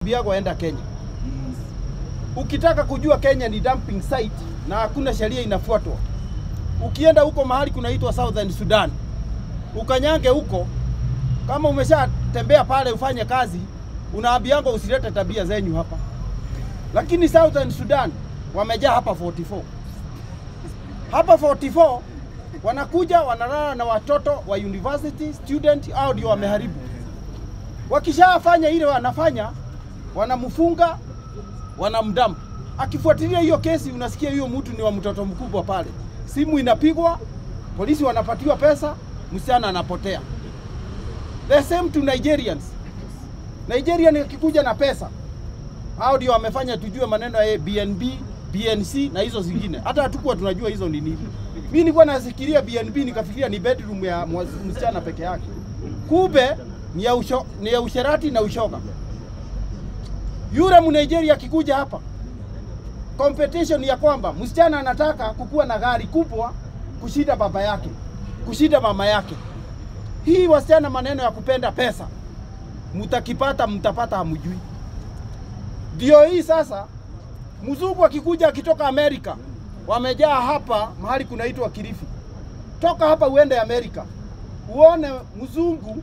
Biago enda Kenya. Ukitaka kujua Kenya ni dumping site na hakuna sheria inafuatwa, ukienda huko mahali kunaitwa Southern Sudan, ukanyange huko, kama umeshatembea pale ufanye kazi, unaambiangwa usilete tabia zenyu hapa. Lakini Southern Sudan wamejaa hapa 44 hapa 44 wanakuja wanalala na watoto wa university student, au ndio wameharibu. Wakishafanya ile wanafanya, wanamfunga wanamdamp. Akifuatilia hiyo kesi, unasikia hiyo mtu ni wa mtoto mkubwa pale, simu inapigwa, polisi wanapatiwa pesa, msichana anapotea. The same to Nigerians. Nigerian akikuja na pesa, hao ndio wamefanya tujue maneno ya BNB, BNC na hizo zingine. Hata hatukuwa tunajua hizo ni nini. Mimi nilikuwa nasikiria BNB nikafikiria ni bedroom ya mwa- msichana peke yake. Kumbe ni ya, usho, ni ya usherati na ushoga. Yule Mnigeria akikuja hapa, competition ya kwamba msichana anataka kukuwa na gari kubwa kushinda baba yake, kushinda mama yake. Hii wasichana, maneno ya kupenda pesa, mtakipata mtapata, hamjui. Ndio hii sasa, mzungu akikuja akitoka Amerika, wamejaa hapa mahali kunaitwa Kilifi. Toka hapa uende Amerika, uone mzungu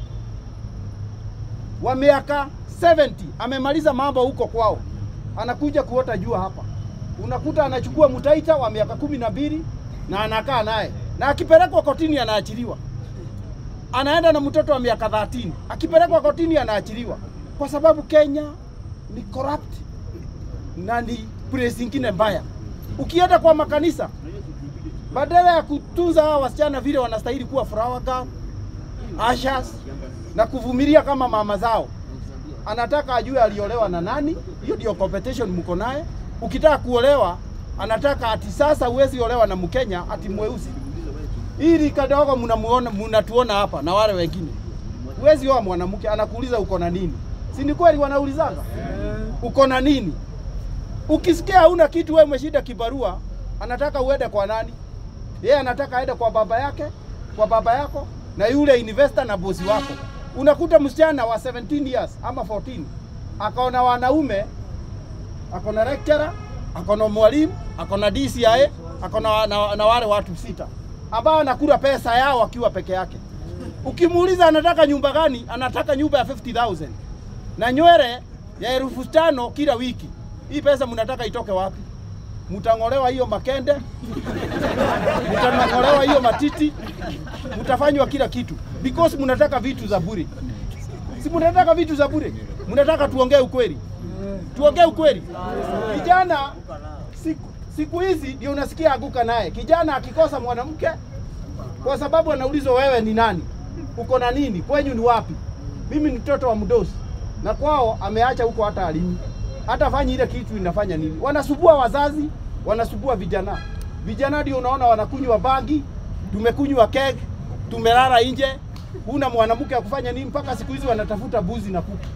wa miaka 70 amemaliza mambo huko kwao, anakuja kuota jua hapa. Unakuta anachukua mtaita wa miaka kumi na mbili na anakaa naye, na akipelekwa kotini anaachiliwa. Anaenda na mtoto wa miaka 30 akipelekwa kotini anaachiliwa, kwa sababu Kenya ni corrupt na ni place ingine mbaya. Ukienda kwa makanisa, badala ya kutunza hawa wasichana vile wanastahili kuwa flower girl, ushers na kuvumilia kama mama zao, anataka ajue aliolewa na nani. Hiyo ndio competition mko naye. Ukitaka kuolewa, anataka ati sasa huwezi olewa na Mkenya ati mweusi. Hili kadogo mnamuona, mnatuona hapa na wale wengine. Huwezi oa mwanamke, anakuuliza uko na nini? Si ni kweli wanaulizanga uko na nini? Ukisikia hauna kitu, wewe umeshinda kibarua, anataka uende kwa nani? Yeye anataka aende kwa baba yake, kwa baba yako na yule investor na bosi wako. Unakuta msichana wa 17 years ama 14 akaona wanaume, akona lecturer, akona mwalimu, akona DCI, akona na, na wale watu sita ambao anakula pesa yao akiwa peke yake. Ukimuuliza anataka nyumba gani, anataka nyumba ya 50,000 na nywele ya elfu tano kila wiki. Hii pesa mnataka itoke wapi? Mtang'olewa hiyo makende, mtang'olewa hiyo matiti, mtafanywa kila kitu because mnataka vitu za bure. Si mnataka vitu za bure? Mnataka tuongee ukweli, tuongee ukweli. Kijana siku, siku hizi ndio unasikia aguka naye. Kijana akikosa mwanamke kwa sababu anaulizwa wewe ni nani, uko na nini, kwenyu ni wapi? Mimi ni mtoto wa mdosi na kwao ameacha huko hata alimi hata fanyi ile kitu inafanya nini. Wanasubua wazazi, wanasubua vijana. Vijana ndio unaona wanakunywa bangi, tumekunywa keg, tumelala nje, huna mwanamke akufanya nini, mpaka siku hizi wanatafuta buzi na kuku,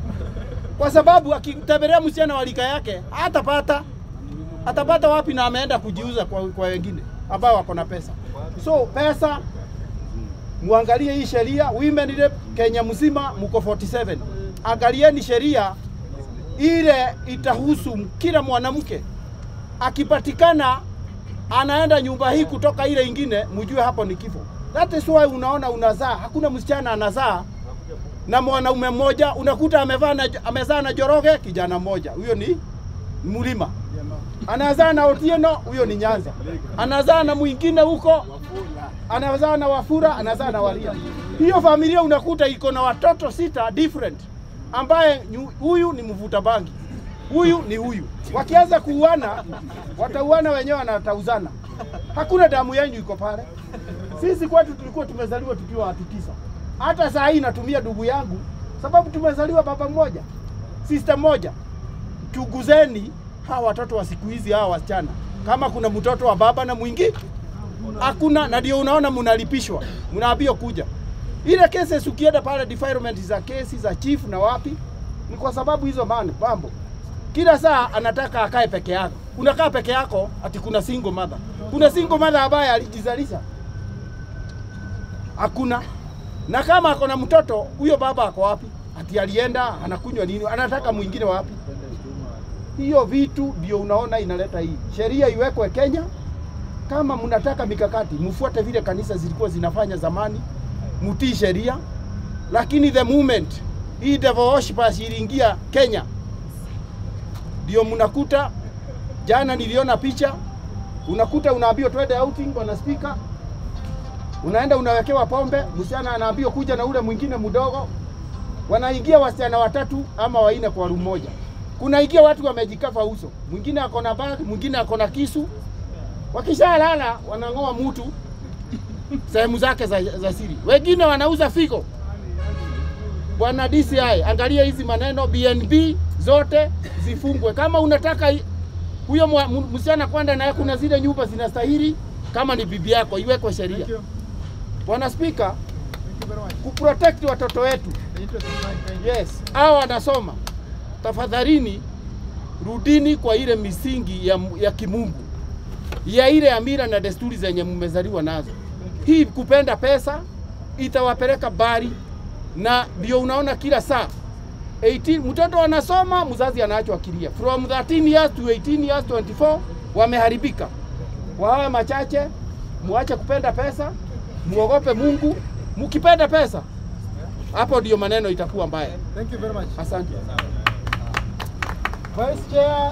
kwa sababu akitembelea msichana wa rika yake hatapata. Atapata wapi? Na ameenda kujiuza kwa, kwa wengine ambao wako na pesa. So pesa muangalie hii sheria women rep Kenya mzima mko 47. Angalieni sheria ile itahusu kila mwanamke akipatikana anaenda nyumba hii kutoka ile ingine, mjue hapo ni kifo. That is why unaona unazaa, hakuna msichana anazaa na mwanaume mmoja, unakuta amevaa na, amezaa na Joroge kijana mmoja, huyo ni mlima. Anazaa na Otieno, huyo ni Nyanza. Anazaa na mwingine huko, anazaa na Wafura, anazaa na Waria. Hiyo familia unakuta iko na watoto sita different, ambaye nyu- huyu ni mvuta bangi, huyu ni huyu. Wakianza kuuana, watauana wenyewe, wanatauzana. Hakuna damu yenyu iko pale. Sisi kwetu tulikuwa tumezaliwa tukiwa watu tisa. Hata saa hii natumia ndugu yangu sababu tumezaliwa baba mmoja, sister moja. Chuguzeni hawa watoto wa siku hizi, hawa wasichana, kama kuna mtoto wa baba na mwingi hakuna, na ndio unaona mnalipishwa, mnaambiwa kuja. Ile cases ukienda pale defilement za kesi za chief na wapi, ni kwa sababu hizo man- mambo. Kila saa anataka akae peke yako. Unakaa peke yako, ati kuna single mother. Kuna single mother ambaye alijizalisha hakuna. Na kama ako na mtoto, huyo baba ako wapi? ati alienda anakunywa nini, anataka mwingine wapi? Hiyo vitu ndio unaona inaleta hii sheria iwekwe Kenya. Kama mnataka mikakati, mfuate vile kanisa zilikuwa zinafanya zamani, mtii sheria. Lakini the moment hii devil worshippers iliingia Kenya, ndio mnakuta jana niliona picha, unakuta unaambiwa twende outing, bwana spika, unaenda unawekewa pombe, msichana anaambiwa kuja na ule mwingine mdogo, wanaingia wasichana watatu ama waine kwa room moja. Kunaingia watu wamejikafa uso, mwingine ako na bag, mwingine ako na kisu. Wakishalala wanang'oa mtu sehemu zake za, za siri, wengine wanauza figo. Bwana DCI, angalia hizi maneno, BNB zote zifungwe. Kama unataka i- huyo mwa- mu- msichana kwenda naye, kuna zile nyumba zinastahili, kama ni bibi yako iwekwe sheria. Bwana Spika, kuprotect watoto wetu Yes, hao wanasoma. Tafadhalini rudini kwa ile misingi ya, ya kimungu ya ile amira na desturi zenye mmezaliwa nazo. Hii kupenda pesa itawapeleka bari, na ndio unaona kila saa 18 mtoto anasoma, mzazi anaachwa akilia. From 13 years to 18 years 24 wameharibika. Wawe machache, muache kupenda pesa, muogope Mungu. Mkipenda pesa, hapo ndio maneno itakuwa mbaya. Thank you very much. Asante. Vice Chair